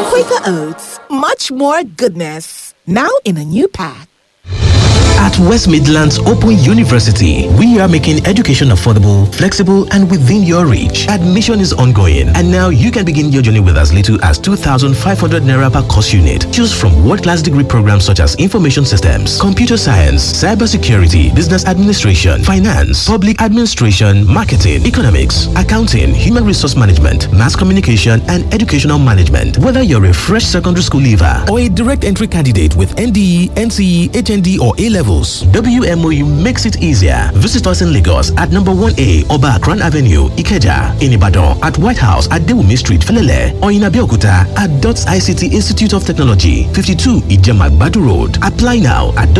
Quaker Oats, much more goodness. Now in a new pack. At West Midlands Open University, we are making education affordable, flexible, and within your reach. Admission is ongoing, and now you can begin your journey with as little as 2,500 naira per course unit. Choose from world-class degree programs such as information systems, computer science, cybersecurity, business administration, finance, public administration, marketing, economics, accounting, human resource management, mass communication, and educational management. Whether you're a fresh secondary school leaver or a direct entry candidate with NDE, NCE, HND, or A levels, WMOU makes it easier. Visit us in Lagos at number 1A Oba Akran Avenue, Ikeja, in Ibadan, at White House at Dewumi Street, Felele, or in Abeokuta at DOTS ICT Institute of Technology, 52 Ijema Badu Road. Apply now at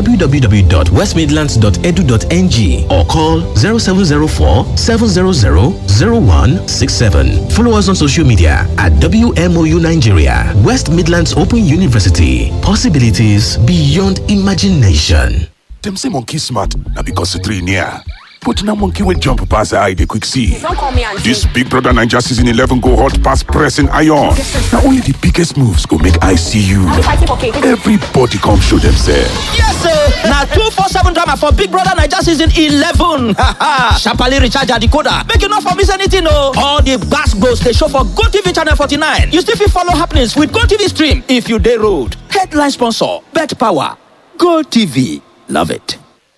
www.westmidlands.edu.ng or call 0704 700 0167. Follow us on social media at WMOU Nigeria, West Midlands Open University. Possibilities beyond imagination. Dem say monkey smart na because the three near. But na monkey will jump pass the eye dey quick see. Don't call me auntie. This Big Brother Naija season 11 go hot pass pressing iron. Na only the biggest moves go make eye see you. Are you fighting for cake? Everybody come show themselves. Yes, sir. Now two four seven drama for Big Brother Naija season eleven. Sharply recharge your decoder. Make you not for miss anything, no. All the gas goes they show for Go TV channel forty nine. You still fit follow happenings with Go TV stream if you day road. Headline sponsor: Bet Power. Go TV. Love it.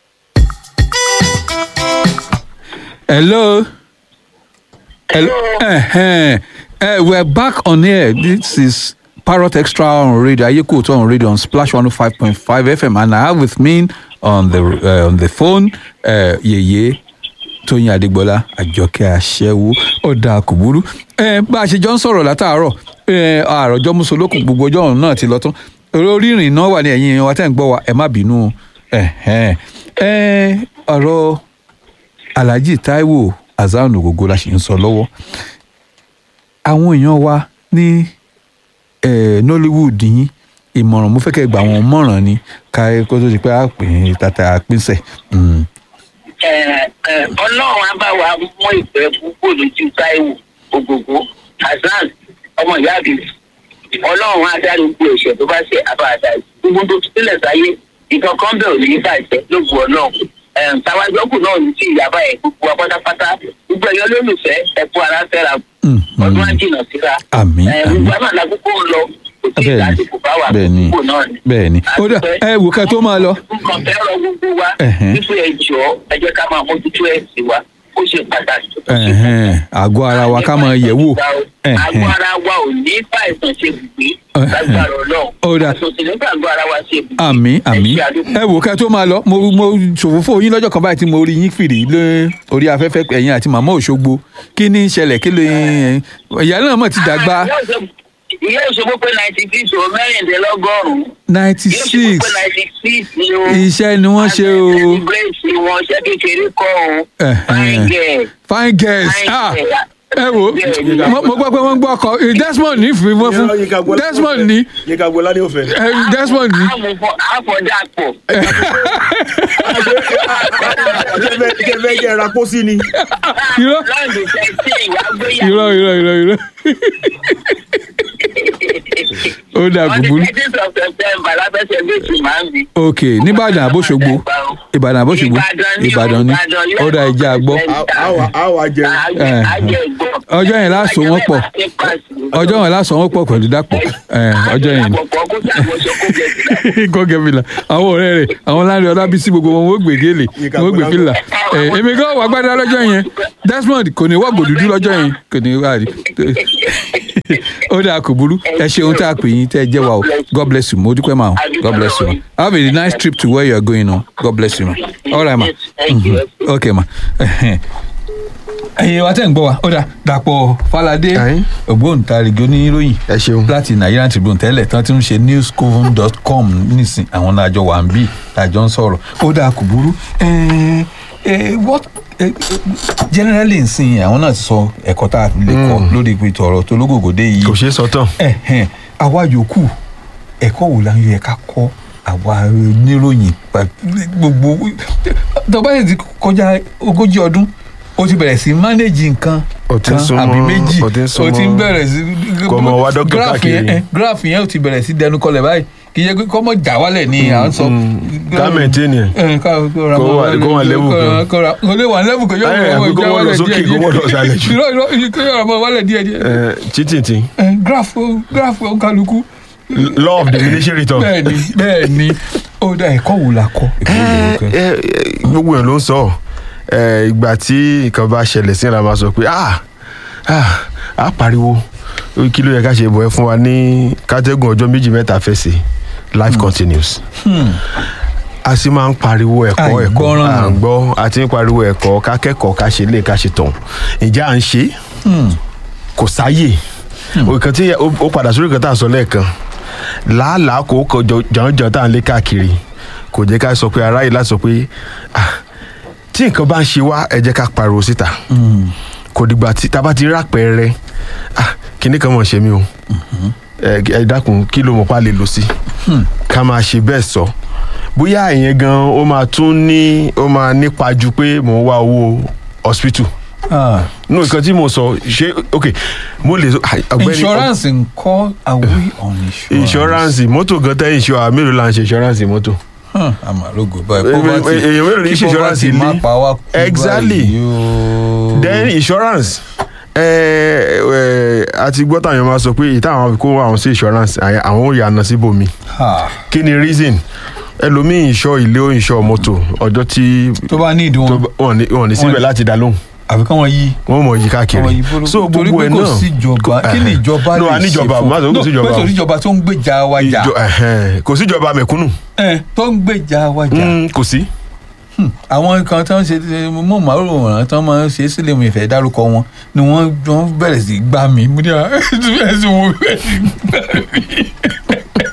Hello. Hello. Uh-huh. Uh, we're back on air. This is Parrot Extra on radio. Ayeko on radio on Splash 105.5 FM. And I have with me on the uh, on the phone uh, Yeye Tóyìn Adégbọlá Àjọkẹ́ Aṣẹ́wó ọ̀dà kùbúrú. Ẹ bá a ṣe jọ ń sọ̀rọ̀ látàárọ̀ ẹ àròjọ musolókun gbogbo ọjọ́ ọ̀hún náà ti lọ tán. Orí ìrìn náà wà ní ẹ̀yìn wa tẹ́ ń gbọ́ wa ẹ má bínú o. Ẹ̀hẹ́n. Ẹ ọ̀rọ̀ alhaji taiwo hasan ogogo la ṣe ń sọ lọ́wọ́ àwọn èèyàn wa ní eh, nollywood yín ìmọ̀ràn mo fẹ́ kẹ́ gbà wọ́n mọ̀ràn ni ká kó tó di pé a pè é tata pínṣẹ̀. Mm. ọlọ́run á bá wa mú ìfẹ́ púpọ̀ lójú táíwò ògògó hasan ọmọ ìyá àbí ọlọ́run á dárí gbogbo ẹ̀ṣẹ̀ tó bá ṣe àbáàdá gbogbo tó sílẹ̀ sáyé ìkankan bẹ̀ ò ní bàjẹ́ lóògùn ọlọ́run tàwájọ́kù náà ní tí ìyá báyẹn gbogbo wa pátápátá gbogbo ẹ̀yọ́ lólùfẹ́ ẹ̀kú ara fẹ́ra ọdún àjìnà síra Àmín, Eh, àmín. gbogbo àmà làkúkú ń lọ kò tí ì bẹ́ẹ̀ni lásìkò bá wà bẹ́ẹ̀ni gbogbo náà ni. bẹ́ẹ̀ni ó dà ẹ wò ká tó máa lọ. nǹkan fẹ́ràn gbogbo wa Ẹ̀hẹ́n. wípé ẹ jọ ẹ jẹ́ ká máa mójútó ẹ̀sìn wa ó ṣe pàtàkì. Ẹ̀hẹ́n, àgọ́ ara wa ká máa yẹ̀ wò. àgọ́ Ẹ̀hẹ́n. ara wa ò ní fàìsàn ṣe gbùgbé Ẹ̀hẹ́n. lágbára ọlọ́run Ó dà. àtòsí nígbà àgọ́ ara wa ṣe gbùgbé. àmì àmì Ẹ ṣe àdúgbò. ẹ wò ká tó máa lọ mo mo ṣòfófó yín lọ́jọ́ kan báyìí tí mo rí yín fìrí lé orí afẹ́fẹ́ ẹ̀yìn àti màmá òṣogbo kí ni ń ṣẹlẹ̀ kí ló ìyá náà mọ̀ ti dàgbà Ìyá Òṣogbo- ìyá òṣogbo pé ninety six o mẹ́rìndínlọ́gọ́rùn-ún ninety ìyá òṣogbo six pé ninety six ni o. Iṣẹ́ ni wọ́n ṣe o. celebrate wọn ṣẹ́ kékeré kọ́ o. fine girl. fine girls Fine ah girl. ẹ wo mo mo gbọ́ pé wọ́n gbọ́ ọkọ eh, desmond ní fi wọ́n fún desmond ní yíká gbọ́lá ní òfẹ́. eh, desmond ní. àfọ̀dàpọ̀. kẹfẹ́ jẹ́ ra pósí ni. irọ́ lọ́ọ̀dù tẹ̀sí ìwà gbéyàwó. irọ́ irọ́ irọ́ irọ́ ó dà on the gbùgbùrú thirteenth of september lábẹ́sẹ̀ méjì máa ń bi. ok nìbàdàn àbóṣogbo ìbàdàn àbóṣogbo ìbàdàn ni ó dà ìjà gbọ́ àwa jẹ. Eh, ọjọ́ yẹn láṣọ wọn pọ̀ ọjọ́ yẹn láṣọ wọn pọ̀ pẹ̀lú dàpọ̀ Eh, ọjọ́ yẹn ni gọ́gẹ́ fìlà àwọn ọ̀rẹ́ rẹ̀ àwọn láńrẹ̀ ọlábísí gbogbo wọn wọ́n gbé gélé wọ́n gbé fìlà Eh, èmi gan wà gbádá lọ́jọ́ yẹn desmond kò ní wọ́gbò dúdú lọ́jọ́ yẹn kò ní wà rí ó dáa kò burú ẹ ṣeun tá a pè yín tẹ́ ẹ jẹ́ wa o god bless you mo dúpẹ́ máa o god bless you ma have a nice trip to where you are going o god bless you ma all right ma Mhm. okay ma ẹyin wa tẹ́ ń gbọ́ wa ó dà dàpọ̀ falade ògbóǹtarìgì oníròyìn láti nigerian tribune tẹ́lẹ̀ tán ti ń ṣe newscoven.com nísìn àwọn náà àjọ wà ń bì àjọ ń sọ̀rọ̀ ó dà kò burú Eh, eh, what eh, generally nsìn àwọn náà ti sọ ẹ̀kọ́ tá a lè kọ́ lórí ìpètò ọ̀rọ̀ tó lógògòdè yìí kò ṣeé sọ tán àwa yòókù ẹ̀kọ́ wo la ń yẹ ká kọ́ àwa oníròyìn pa- gbogbo tọ́ba yìí ti kọjá ogójì ọdún ó ti bẹ̀rẹ̀ sí mánéjì nǹkan Ó ti ń kan súnmọ́- àbí méjì ó ti ń ó ti ń súnmọ́- bẹ̀rẹ̀ sí. Kó mọ wá dókítà Graph káàkiri. yẹn, eh, graph yẹn ó ti bẹ̀rẹ̀ sí dẹnu kọlẹ̀ báyìí kì í ṣe pé kọ́mọ jà wálẹ̀ ni à ń sọ. ká maintain ẹ̀. Eh, ká- kó ra Kó mọ́ wà- kó wà level kó ra- kan. kó ra- kó lè wà level kan yóò Eh, mọ̀ àbí kó já mọ̀ lọ wálẹ̀ sókè, díẹ̀ kó mọ̀ lọ sálẹ̀ jù. Irọ́, irọ́, kó yọ̀rọ̀ mọ́ wálẹ̀ díẹ̀ díẹ̀. Eh, cheating ti Eh, graph ó- graph ó kálukú law of diminishing return. bẹ́ẹ̀ni bẹ́ẹ̀ni ó dá ẹ̀kọ́ wo la kọ́ ẹ̀kọ́ wo la kọ́? Eh, eh, gbogbo yẹn ló ń sọ Eh, ìgbà tí nǹkan bá ṣẹlẹ̀ sí ìlànà máa sọ pé ah ah á pariwo Ó kí ló yẹ ká ṣe bọ̀ ẹ́ fún wa ní kátẹ́gùn ọjọ́ méjì mẹ́ta fẹsẹ̀ life continues a sì máa ń pariwo ẹ̀kọ́ ẹ̀kọ́ Àìgbọ́ràn. à ń gbọ́ a ti ń pariwo ẹ̀kọ́ ká kẹ́kọ̀ọ́ ká ṣe lè ká ṣe tàn ìjà à ń ṣe kò sáyè òkàn tí ó ó padà sórí kan tá a sọ lẹ́ẹ̀kan làálàá kò kọ jọ̀njọ̀n tá à ń lé káàkiri kò jẹ́ ká sọ pé aráyè láti sọ pé ah, tí nǹkan bá ń ṣe wá ẹ jẹ́ ká pariwo síta kò dìgbà tí tá a bá ti rí àpẹẹrẹ ah, kinní kan mọ̀ ṣe mí o ẹ ẹ dákun kí ló mọ̀ pa lè lò sí ká máa ṣe bẹ́ẹ̀ sọ bóyá ìyẹn gan ó máa tún ní ó máa nípa ju pé mò ń wá owó hospital Ah, no nǹkan tí mo sọ ṣe ok mo lè sọ ọ̀gbẹ́ni insurance ńkọ́ are we on insurance? insurance mọ́tò gan tẹ́ insurance mélòó la ń ṣe insurance mọ́tò. Hmm, àmàlógo báyìí Eh, poverty eh, èèyàn mélòó ní kí ṣe insurance poverty ilé? má pa wá kú Exactly. báyìí o. then insurance ẹ ẹ àti gbọ́ táwọn máa sọ pé ìta àwọn kó àwọn sí insurance àyà- àwọn ò yànnà síbòmí Ha, kí ni reason ẹlòmíì ìṣọ ilé ó ìṣọ mọ́tò ọjọ́ tí tó bá ní tó ìdíwọ̀n bá- wọn ní- wọn ní síbẹ̀ Wọ́n- láti dá lóhùn àfi kán wọ́n yí. wọn mọ̀ yí káàkiri Àwọn ìbò- so torí gbogbo pé ẹ̀ kò náà sí ìjọba kí ni ìjọba no lè a ní ṣe ìjọba fún má sọ pé kò sí No, ìjọba pé kò sí ìjọba tó ń gbèjà wa jà Ìjọ- ẹ̀hẹ́n, kò sí ìjọba mẹ̀kúnnù Eh, tó ń gbèjà wa jà Mm, kò sí. àwọn kan tó ń ṣe mọ màrúwòrán tó máa ń ṣe sílẹ̀ mi ìfẹ́ dárúkọ wọn ni wọ́n wọ́n bẹ̀rẹ̀ sí í gbá mi mo ní à ẹ̀sìn wo bẹ̀rẹ̀ sí í gbá mi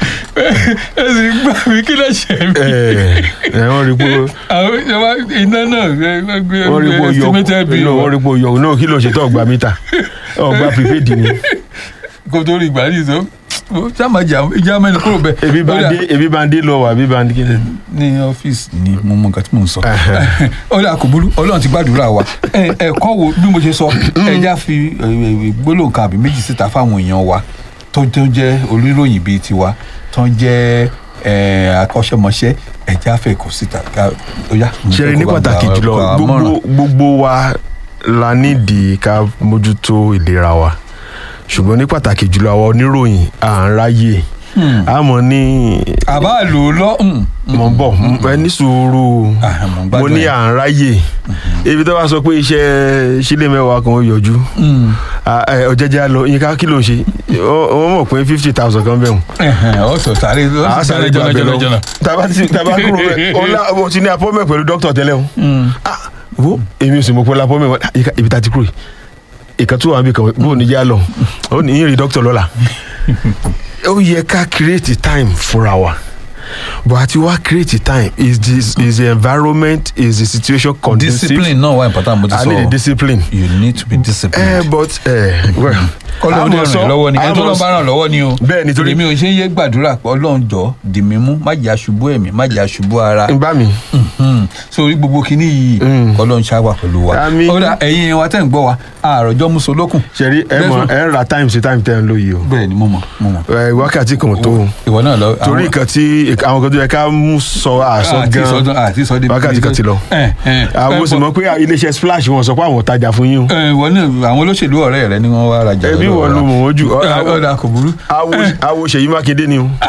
ẹ̀sìn gbá mi kí ló ṣe mí. ẹ ẹ wọ́n rí pé àwọn ìjọba iná náà gbé wọ́n rí pé ó yọ estimated bill no, wọ́n rí pé ó yọ náà kí ló ṣe tó ọgbà mítà ọgbà prepaid ni kó tó rí ìgbà yìí sọ sáàmà ìjà mẹ́ni kúrò bẹ́ẹ̀. ebi bá ń Ó dà- dé ebi bá ń dé lọ wà ebi bá ń dé kí ni. ní ọ́fíìsì ni mo mọ nǹkan tí mò ń sọ Ẹhẹ́. ọlọ́run kò burú ọlọ́run ti gbàdúrà wa Ẹ- ẹ̀kọ́ wo bí mo ṣe sọ ẹja fi ẹ, ẹ, gbólóhùn kan àbí méjì síta fáwọn èèyàn wa tó tó jẹ́ oníròyìn bíi tiwa tó jẹ́ ẹ, akọ́ṣẹ́mọṣẹ́ ẹja fẹ́ kó síta ká ó yá. mo ṣe fẹ́ ní kó bá pàtàkì gba- jùlọ gba gbogbo àmọ̀ràn. gbogbo wa la nídìí ká mójútó ìlera wa ṣùgbọ́n ní pàtàkì jùlọ àwọn oníròyìn à ń ráyè àmọ́ ní àbá lò ó lọ. mm, mm. mọ̀ ń bọ̀ ẹ ní sùúrù Ah, mo ń gbádùn mo ní ẹ. à ń ráyè ibi tó bá sọ pé iṣẹ́ sílé mẹ́wàá kan ó yọjú Mm. Ah, eh, ọ̀jẹ̀jẹ̀ á lọ yín ká kí ló ń ṣe Ó- ó mọ̀ pé fifty thousand kan bẹ̀rù Ẹhẹ́n, ó sọ sáré ó a sì sáré sáré gba jọ̀nà abẹ jọ̀nà lọ jọ̀nà. taba ti taba kúrò bẹ ọlá mo ti ní apọ́mẹ̀ pẹ̀lú dókítà tẹ́lẹ̀ o ah wo èmi ò sì mọ̀ pé ọlá apọ́mẹ̀ wọn ah, ibi tá a ti kúrò yìí ìkan tó wà níbi kan bó o ní yá lọ ó ní yín rí dókítà lọ́la ó yẹ ká create time fúnra wa but àti wá create time is this is the environment is the situation conducive discipline náà wà important mo ti i sọ need a discipline you need to be disciplined. eh, but eh, well kọ́lọ́ ní àmọ́ sọ- ràn lọ́wọ́ ni ẹni tó àmọ́ lọ́ bá ràn lọ́wọ́ ni o. Bẹ́ẹ̀ ni, torí- èmi ò ṣe ń yé gbàdúrà pé ọlọ́run jọ dì mí mú má jà ṣubú ẹ̀mí má jà ṣubú ara. n bá mi Mhm. sórí gbogbo kinní yìí Mm. kọ́lọ́run ṣáwà pẹ̀lú wa. Àmín. ó dà ẹ̀yin wa tẹ̀ ń gbọ́ wa àròjọ́ musolókun. ṣe rí ẹ mọ ẹ ń ra time sí time tẹ́ ń lò yìí o bẹ́ẹ̀ ni mo mọ̀ mo mọ̀. Eh, wákàtí kan ò tó o. ìwọ náà lọ. torí nǹkan tí àwọn kan tó yẹ ká mú sọ àṣọ àti sọdún gan àti sọdún. wákàtí kan ti lọ. ẹ ẹ àwọn sì mọ̀ pé iléeṣẹ́ splash wọn sọ pé àwọn ò tajà fún yín o. ẹ ìwọ náà àwọn olóṣèlú ọ̀rẹ́ rẹ ni wọ́n wá rajà. ẹbí lọ́dọ̀ wọn wa. ló mọ̀ wọ́n jù. Ọ- Ẹ, àwo- ọ̀dà kò burú. àwo àwo Ṣèyí Mákindé ni o.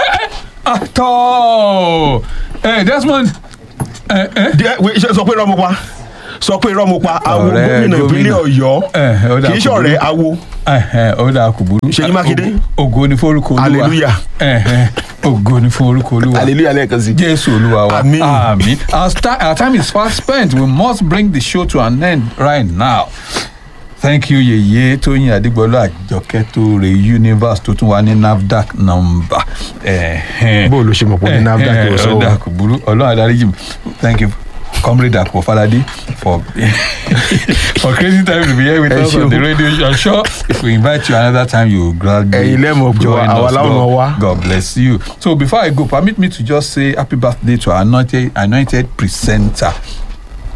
àtọ́ ẹ Desmond ẹ ẹ. Díẹ̀, wait, ṣé sọ pé irọ́ mo pa sọ pé irọ́ mo pa àwo Ọ̀rẹ́ gómìnà ìpínlẹ̀ gómìnà. Ọ̀yọ́ Eh, ó dà kì í kò ṣọ̀rẹ́ burú. àwo. Ẹhẹn, ó dáa kò burú. Ṣèyí Mákindé. Ògo- ògo ni fún orúkọ olúwa. Hallelujah. Ẹhẹn, ògo ni fún orúkọ olúwa. hallelujah lẹ́ẹ̀kan sí. Jésù olúwa wa. Àmín. Àmín. Our, sta- our time is fast spent. We must bring the show to an end right now. Thank you Yèyé Tóyìn Adégbọlá Àjọkẹ́ tó re universe tó tún wà ní NAFDAC number. Ẹhẹn. bó o ló ṣe mọ̀ pé ní NAFDAC Ẹhẹn, yóò sọ ó dáa o. kò burú. Ọlọ́run adarí mi. Thank you. Comrade Akpo Falade for for crazy time to be here with Ẹ us ṣé on the o. radio. I'm sure if we invite you another time, you will gladly Ẹ̀yin lẹ́mọ̀ pé join àwa us. láwọn máa wá. God, God bless you. So before I go, permit me to just say happy birthday to our anointed, anointed presenter.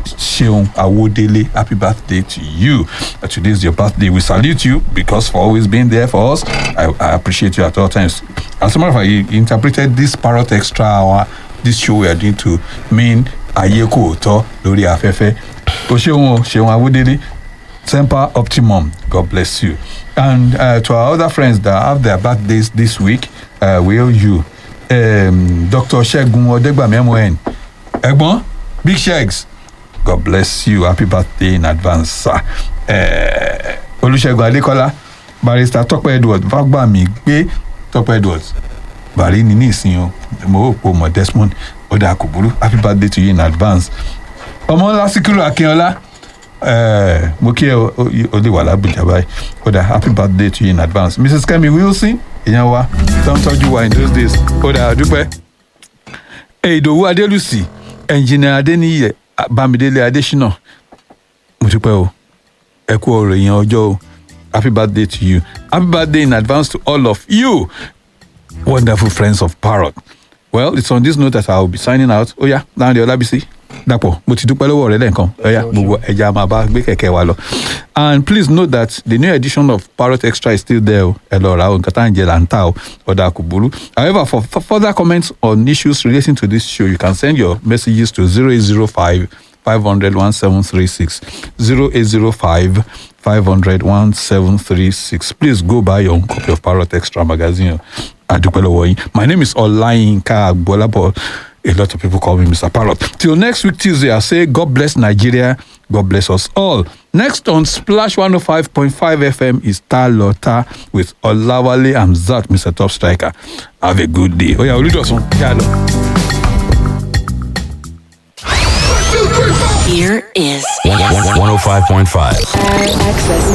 Seun Awodele, happy birthday to you. Uh, today is your birthday. We salute you because for always being there for us. I, I appreciate you at all times. As a matter of fact, you interpreted this parrot extra hour, this show we are doing to mean Ayeko Oto Lori Afefe. O Seun o, Seun Awodele, Semper Optimum. God bless you. And uh, to our other friends that have their birthdays this week, uh, we owe you. Um, Dr. Shegun Odegbami MON. Egbon, Big Shags. God bless you. Happy birthday in advance, sir. Uh, Olusegun Adekola, Barrister Tọ́pẹ́ Edward, Fagbami gbé Tọ́pẹ́ Edward. Bàrí ni ní ìsìn o, mo rò pé o mọ̀ Desmond, ó dáa kò burú. Happy birthday to you in advance. Ọmọ ńlá Síkírù Akínọlá, eh, mo kí ẹ o o lè wà lábùjá báyìí. Ó dáa happy birthday to you in advance. Mrs. Kemi Wilson, ìyẹn wa, tó ń tọ́jú wa in those days. Ó dáa dúpẹ́ ìdòwú adélùsì ẹnjìnìà adéníyẹ bámidélé adésínà mo dúpẹ́ o ẹ kú ọ̀rọ̀ èèyàn ọjọ́ o happy birthday to you happy birthday in advance to all of you wonderful friends of parrot well it's on this note that i will be signing out ó yá láńdé ọlábísí dàpọ̀ mo ti dúpẹ́ lọ́wọ́ rẹ lẹ́ẹ̀kan ó yá gbogbo ẹja máa bá gbé kẹ̀kẹ́ wa lọ and please note that the new edition of parrot extra is still there o ẹ lọ ra o nǹkan tá à ń jẹ là ń tà o ọ̀dà kò burú however for, for further comments on issues relating to this show you can send your messages to zero eight zero five five hundred one seven three six zero eight zero five five hundred one seven three six please go buy your own copy of parrot extra magazine adúpẹ́ lọ́wọ́ yín my name is ọláyínká agbọ́lábọ̀ a lot of people call me mr parrot till next week tuesday i say god bless nigeria god bless us all next on splash one oh five point five fm is talota with olawale hamzat mr top striker have a good day oya olùdọ̀sùn yà lọ. Here is 105.5. access.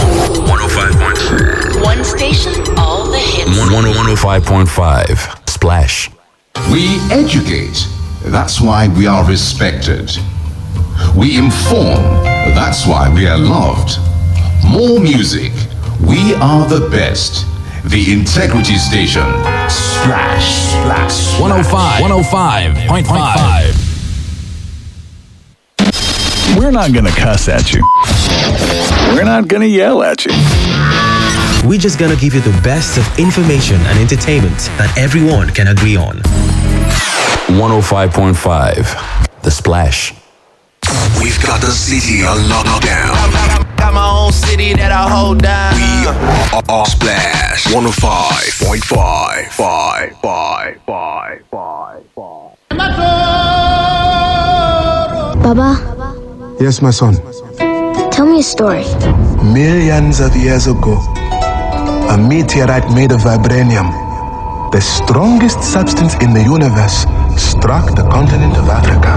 105.5. One station, all the hits. 105.5. Splash. We educate. That's why we are respected. We inform. That's why we are loved. More music. We are the best. The Integrity Station. Splash, splash. 105. 105.5. We're not going to cuss at you. We're not going to yell at you. We're just gonna give you the best of information and entertainment that everyone can agree on. 105.5. The Splash. We've got the city on lockdown. Got my own city that I hold down. We are, are Splash 105.5. Five, five, five, five, five. Baba, Yes, my son. tell me a story. Millions of years ago, a meteorite made of vibranium, the strongest substance in the universe, struck the continent of Africa,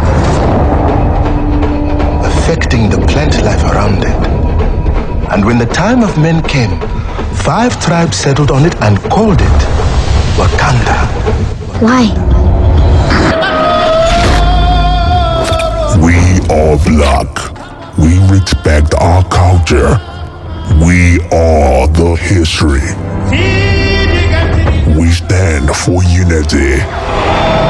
affecting the plant life around it. And when the time of men came, five tribes settled on it and called it Wakanda. Why? We are black. We respect our culture. We are the history. We stand for unity.